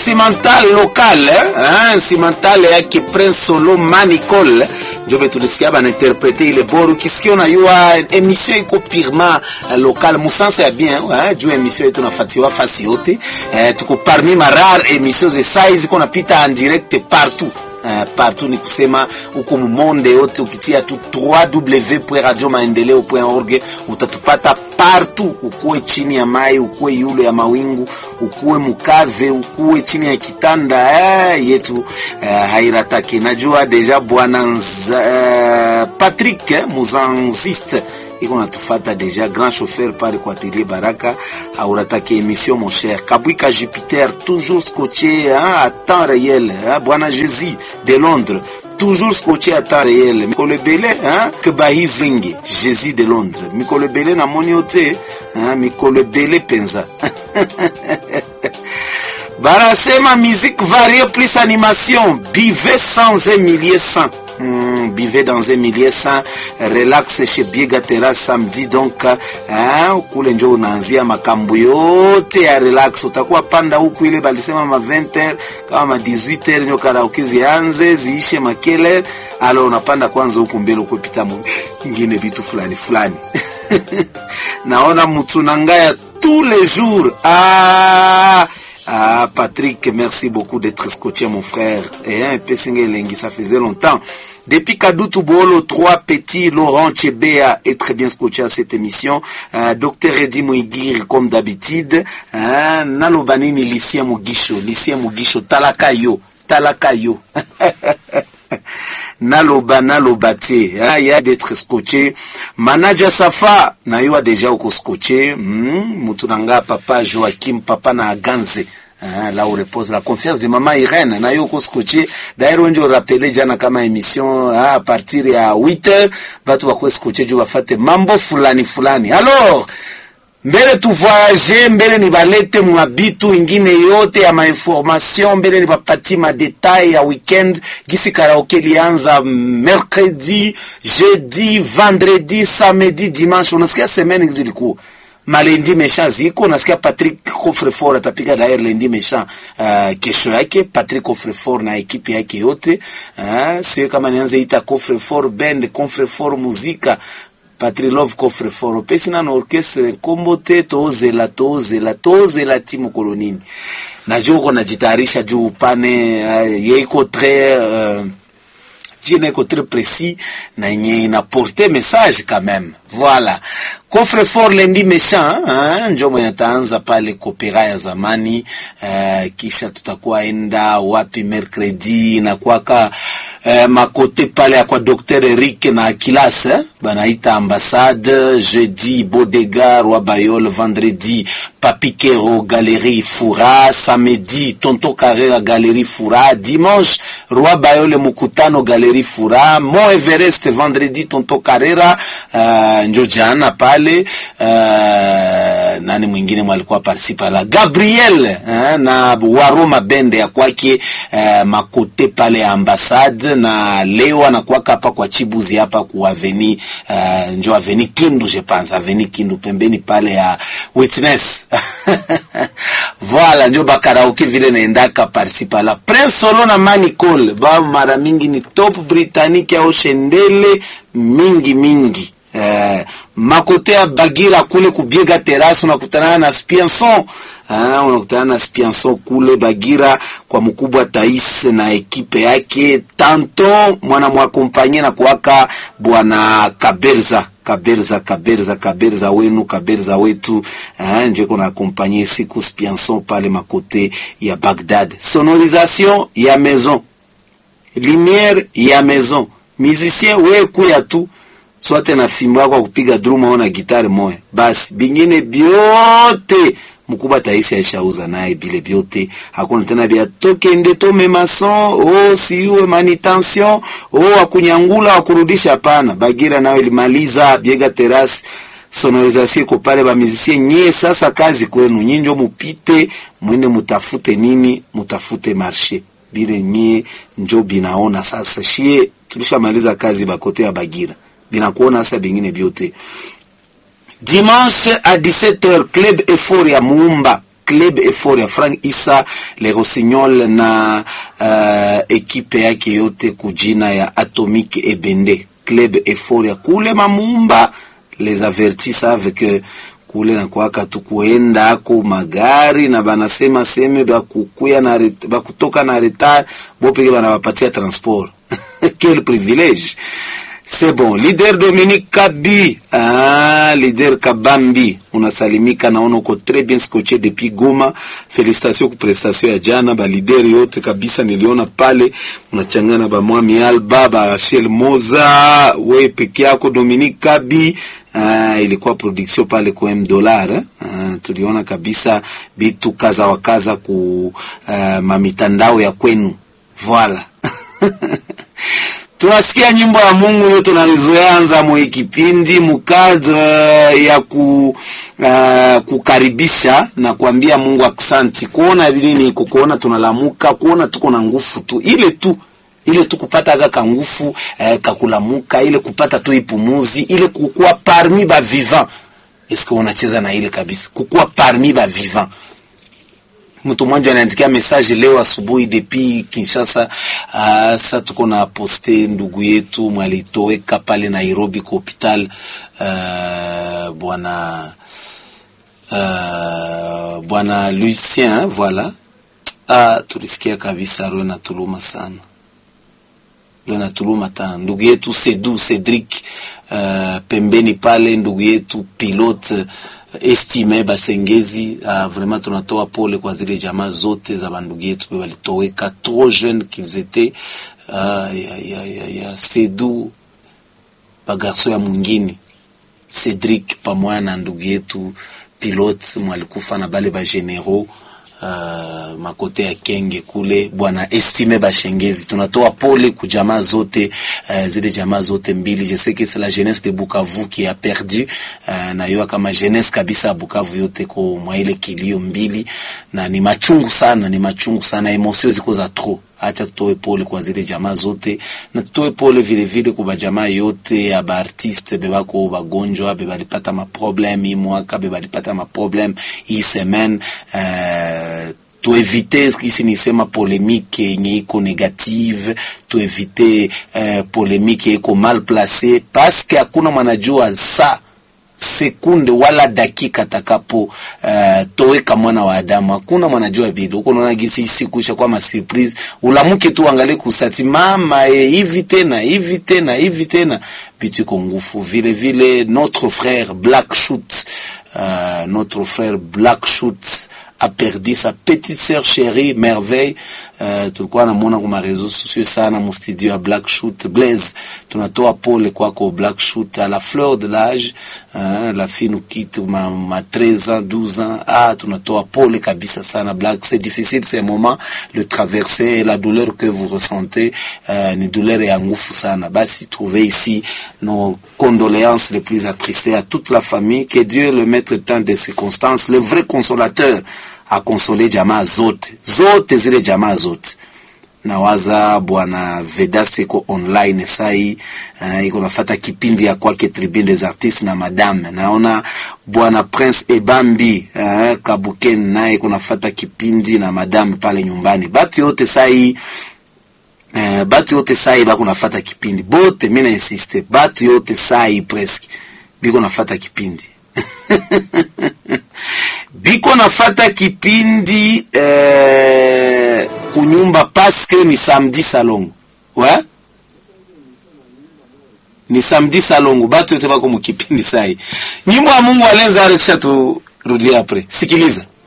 instrumental local eh? instrumental yake Prince Solo Manicol njobe tulisikia banainterprete ile boru kisikia unayua emission iko purement local musansa ya bien eh? juu emission yetu nafatiwa fasi yote eh, tuko parmi ma rare emission ze size ko napita en direct partout Uh, partout ni kusema huko mumonde yote ukitia tu www.radiomaendeleo.org utatupata partout, ukuwe chini ya mai, ukuwe yule ya mawingu, ukuwe mukave, ukuwe chini ya kitanda eh, yetu uh, hairataki. Najua deja bwana uh, Patrick eh, muzanziste iko natufata deja grand chauffeur pale kwa atelier Baraka aurataki émission mon cher Kabwika Jupiter toujours scotché hein, à temps réel hein, bwana Jésus de Londres toujours scotché à temps réel mikolo ebele hein, ke bahi zingi Jésus de Londres mikolo ebele namoni yo te hein, mikolo ebele penza barasema musique variée plus animation bivez sans un millier sans Hmm, bivez dans un millier sans relax chez Biega Terrace samedi donc hein, kule njo unaanzia makambo yote ya relax. Utakuwa panda huku ile balisema ma 20h kama ma 18h nyo karaoke zianze ziishe makele, alo unapanda kwanza huku mbele ukupita mwingine vitu fulani fulani naona mtu nangaya tous les jours ah Ah, Patrick, merci beaucoup d'être scotché, mon frère. Et un peu Lengi, ça faisait longtemps. Depuis Kadoutou Bolo, trois petits, Laurent Chebea est très bien scotché à cette émission. Euh, Docteur Eddy Mouigir, comme d'habitude. Euh, Nalobanini, Lycien Mugisho, Lycien Mugisho, Talakayo, Talakayo. naloba naloba te ya d'être scotché manaja safa na yo deja uko scotché mm, mutu nanga papa Joachim papa na aganze Ah, là où repose la confiance de maman Irene na yo uko scotché d'ailleurs wenje rappeler jana kama émission ah, à partir ya 8h batu bakwe scotché juu bafate mambo fulani fulani alors mbele tu voyage mbele ni balete mwabitu ingine yote ya mainformation mbele ni bapati madetail ya weekend gisi karaoke lianza mercredi jeudi vendredi samedi dimanche unasikia semaine zilikuwa malendi mesha ziko unasikia Patrick Coffrefort atapiga dair lendi mesha uh, kesho yake Patrick Coffrefort na ekipi yake yote uh, sio kama nianze ita Coffrefort band Coffrefort muzika Patrilove Coffrefort pesi na orchestre kombo te tozela tozela tozela timu kolonini najua uko najitayarisha juu upane uh, yeiko très uh, jina iko très précis na yenye inaporte message quand même voilà coffre fort lendi méchant hein, njo mwenye ataanza pale kopera ya zamani uh, kisha tutakuwa enda wapi mercredi na kwaka uh, makote pale ya kwa Dr Eric na Akilas eh? banaita ambassade jeudi Bodega Roi Bayol vendredi Papikero Galerie Fura samedi Tonto Carrera Galerie Fura dimanche Roi Bayol Mukutano Galerie Fura Mont Everest vendredi Tonto Carrera uh, njo jana pale uh, nani mwingine mwalikuwa participa la Gabriel uh, na Waroma bende ya kwake uh, makote pale ya ambassade na leo anakuwaka hapa kwa Chibuzi hapa ku aveni uh, njo aveni Kindu je pense aveni Kindu pembeni pale ya Witness voilà njo bakaraoke vile naendaka participa la Prince Solo na Manicol ba mara mingi ni top britannique au shendele mingi mingi Eh, makote ya Bagira kule kubiega terasi unakutana na Spianson ah, unakutana na Spianson kule Bagira kwa mkubwa Tais na ekipe yake tanto mwana mwakompanye na kuwaka bwana Kaberza Kaberza Kaberza Kaberza wenu Kaberza wetu eh, ndio kuna akompanye siku Spianson pale makote ya Bagdad sonorisation ya maison lumière ya maison musicien we kuya tu swate na fimbo yako kupiga drum au na gitari moya basi, bingine byote mkubwa taisi aishauza naye bile byote, hakuna tena bya toke nde tome mason o siuwe manutention o akunyangula akurudisha. Hapana, Bagira nayo ilimaliza biega terasi sonorisation iko pale, ba musicien nyie, sasa kazi kwenu nyinjo, mupite mwende mutafute nini, mutafute marché bile nyie njo binaona sasa. Shie tulishamaliza kazi bakote ya Bagira binakuona sasa bingine byote. Dimanche à 17h club effort ya Muumba Club Euphoria, Frank Isa Le Rossignol na uh, ekipe yake yote kujina ya Atomic Ebende Club Euphoria kule Mamumba. Les avertis savent que kule na kwaka tu kuenda ako magari na banasema seme bakukuya na ret, bakutoka na retard bopeke banabapatia transport quel privilège c'est bon leader Dominique Kabi ah, leader Kabambi unasalimika naona uko très bien scotché depuis Goma félicitations kwa prestation ya jana ba leader yote kabisa niliona pale unachangana ba Mwami Alba ba Rachel Moza we peke yako Dominique Kabi Uh, ilikuwa production pale kwa M dollar uh, tuliona kabisa bitu kaza wa kaza ku uh, mamitandao ya kwenu voila tunasikia nyimbo ya Mungu yo tunazoanza mwe kipindi mukadre ya ku, uh, kukaribisha na kuambia Mungu aksanti, kuona nini iko kuona tunalamuka, kuona tuko na nguvu tu ile tu ile tu kupata kaka nguvu eh, kakulamuka ile kupata tu ipumuzi ile kukua parmi ba vivant. Eske unacheza na ile kabisa, kukua parmi ba vivant. Mtu mmoja anaandikia message leo asubuhi depuis Kinshasa. Uh, sasa tuko na poste ndugu yetu mwalitoweka pale Nairobi kwa hospital uh, bwana uh, bwana Lucien voilà. Ah, tulisikia kabisa roho na tuluma sana na tuluma tana ndugu yetu Sedu Cedric uh, pembeni pale, ndugu yetu pilote uh, estime Basengezi uh, vraiment tunatoa pole kwa zile jamaa zote za bandugu yetu walitoweka trop jeune qu'ils étaient uh, ya, ya, ya, ya Sedu bagarso ya mwingine Cedric pamoja na ndugu yetu pilote mwalikufa na bale ba generaux Uh, makote ya Kenge kule bwana Estime Bashengezi, tunatoa pole ku jamaa zote uh, zile jamaa zote mbili. Je sais que c'est la jeunesse de Bukavu qui a perdu uh, na yo kama jeunesse kabisa Bukavu yote ko mwa ile kilio mbili, na ni machungu sana, ni machungu sana, emotion ziko za trop. Acha tutoe pole kwa zile jamaa zote na tutoe pole vile vile kwa jamaa yote ya ba artiste bebako bagonjwa bebalipata ma problem hii mwaka bebalipata ma problem hii semaine uh, tuevite isi nisema polemike yenye iko negative, tuevite uh, polemike iko mal place, paske hakuna mwanajua sa sekunde wala dakika takapo uh, toweka mwana wa Adamu, hakuna mwanajua vile uko naona gisi siku isha kwa ma surprise, ulamuke tu angalie kusati mama eh, hivi tena hivi tena hivi tena bitu iko ngufu vile vile. Notre frère Black Shoot uh, notre frère Black Shoot a perdu sa petite sœur chérie Merveille. Uh, tulikuwa namuona kwa marezo sociaux sana mu studio ya Black Shoot Blaze. Tunatoa pole kwako Black Shoot à la fleur de l'âge uh, la fille nous quitte ma, ma 13 ans 12 ans. Ah, tunatoa pole kabisa sana Black. C'est difficile ces moments le traverser la douleur que vous ressentez uh, ni douleur ya ngufu sana. Basi trouvez ici nos condoléances les plus attristées à toute la famille. Que Dieu le mette tant de circonstances, le vrai consolateur akonsole jamaa zote zote zile jamaa zote. Nawaza bwana Vedas iko online sai uh, iko nafata kipindi ya kwake Tribune des Artistes na madame. Naona bwana Prince Ebambi uh, Kabuken naye iko nafata kipindi na madame pale nyumbani. Batu yote sai uh, batu yote sai bako nafata kipindi bote, mimi na insiste batu yote sai presque biko nafata kipindi biko nafata kipindi eh, kunyumba paske ni samedi salongo wa ni samedi salongo, batu yote bako mukipindi sai. Nyimbo ya Mungu alenza arekisha turudia apre, sikiliza